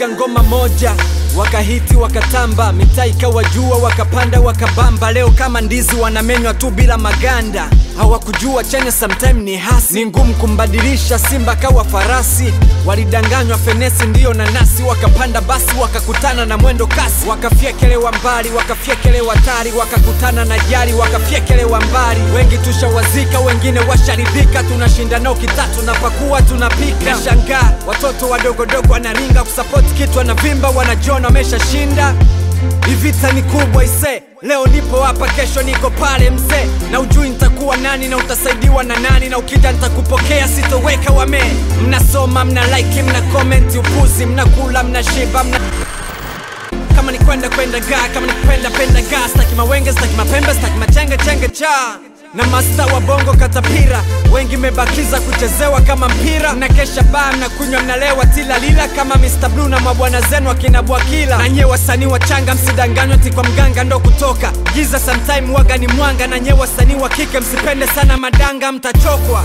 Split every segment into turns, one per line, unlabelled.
waliachia ngoma moja wakahiti wakatamba, mitaa ikawa jua, wakapanda wakabamba. Leo kama ndizi wanamenywa tu bila maganda, hawakujua chanya sometime ni hasi, ni ngumu kumbadilisha simba kawa farasi. Walidanganywa fenesi ndiyo nanasi, wakapanda basi wakakutana na mwendo kasi, wakafyekelewa mbali, wakafyekelewa tari, wakakutana na jari, wakafyekelewa mbali. Wengi tushawazika, wengine washaridhika, tunashinda nao kitatu na pakua tunapika. Nashangaa watoto wadogodogo wanaringa kusapoti kitu, wanavimba wanajiona wameshashinda. Hii vita ni kubwa ise, leo nipo hapa, kesho niko pale mzee, na ujui nitakuwa nani na utasaidiwa na nani, na ukija nitakupokea, sitoweka wame. Mnasoma, mna like, mna comment, upuzi, mnakula, mnashiba, mna kama ni kwenda kwenda ga, kama ni kupenda penda ga, staki mawenge, staki mapembe, staki machenge chenge cha na masta wa bongo katapira, wengi mebakiza kuchezewa kama mpira. Mnakesha baa, mnakunywa, mnalewa tilalila kama Mr Blue na mabwana zenu akina Bwakila. Na nye wasanii wachanga, msidanganywa ti kwa mganga ndo kutoka giza, sometime waga ni mwanga. Na nye wasanii wa kike, msipende sana madanga, mtachokwa.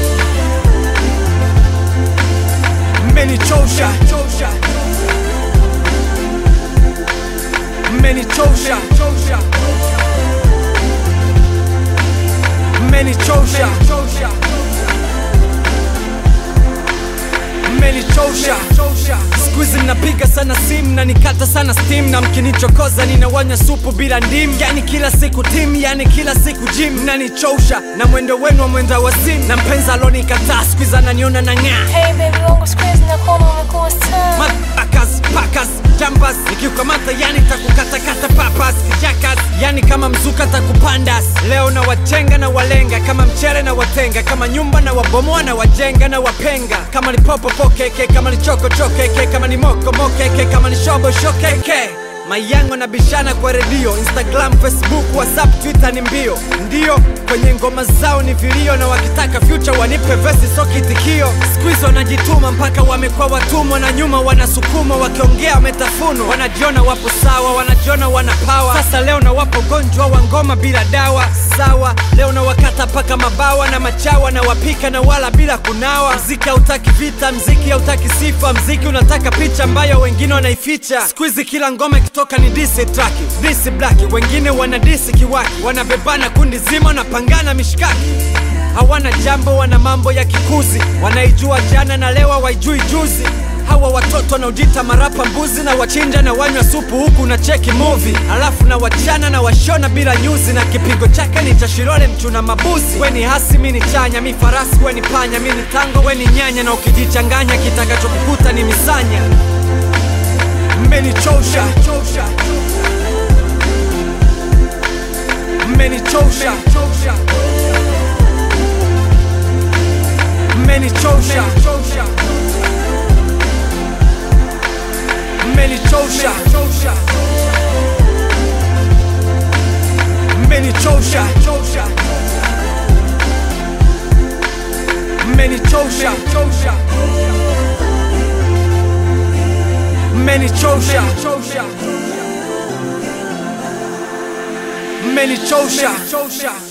Mmenichosha, mmenichosha, mmenichosha, mmenichosha. Siku hizi mnapiga sana simu na nikata sana steam, na mkinichokoza ninawanywa supu bila ndimu. Yani kila siku tim, yani kila siku gym, mnanichosha na mwendo wenu wa mwenda wazimu, na mpenzi alonikataa siku hizi ananiona na ng'aa
Hey baby wangu siku hizi nakuona umekuwa star
Motherfuckers, packers, jumpers Nikiukamata yani takukatakata papas Jackass, yani kama mzuka takupandas Leo na wachenga na walenga Kama mchele na watenga Kama nyumba na wabomoa na wajenga na wapenga Kama ni popo pokeke Kama ni choko chokeke Kama ni moko mokeke Kama ni shobo shokeke Mayango na bishana kwa redio Instagram, Facebook, Whatsapp, Twitter ni mbio Ndio, kwenye ngoma zao ni vilio Na wakitaka future wanipe vesi so kitikio Siku hizi wanajituma mpaka wamekuwa watumwa Na nyuma wanasukuma wakiongea wametafunwa Wanajiona wapo sawa, wanajiona wana power Sasa leo na wapo gonjwa wa ngoma bila dawa Sawa, leo na wakata paka mabawa na machawa Na wapika na wala bila kunawa Mziki hautaki vita, mziki hautaki sifa Mziki unataka picha ambayo wengine wanaificha Siku hizi kila ngoma ikitoka ni disi traki Disi blaki, wengine wana disi kiwaki Wanabebana kundi zima, wanapangana mishkaki hawana jambo, wana mambo ya kikuzi, wanaijua jana na leo waijui juzi. Hawa watoto wanaojita marapa mbuzi na wachinja na wanywa supu huku na cheki movie, alafu na wachana na washona bila nyuzi, na kipigo chake ni cha Shilole mchuna mabuzi. We ni hasi, mi ni chanya, mi farasi, we ni panya, mi ni tango, we ni nyanya, na ukijichanganya kitakachokukuta ni misanya. Mmenichosha, mmenichosha, mmenichosha, mmenichosha, mmenichosha, mmenichosha, mmenichosha, mmenichosha.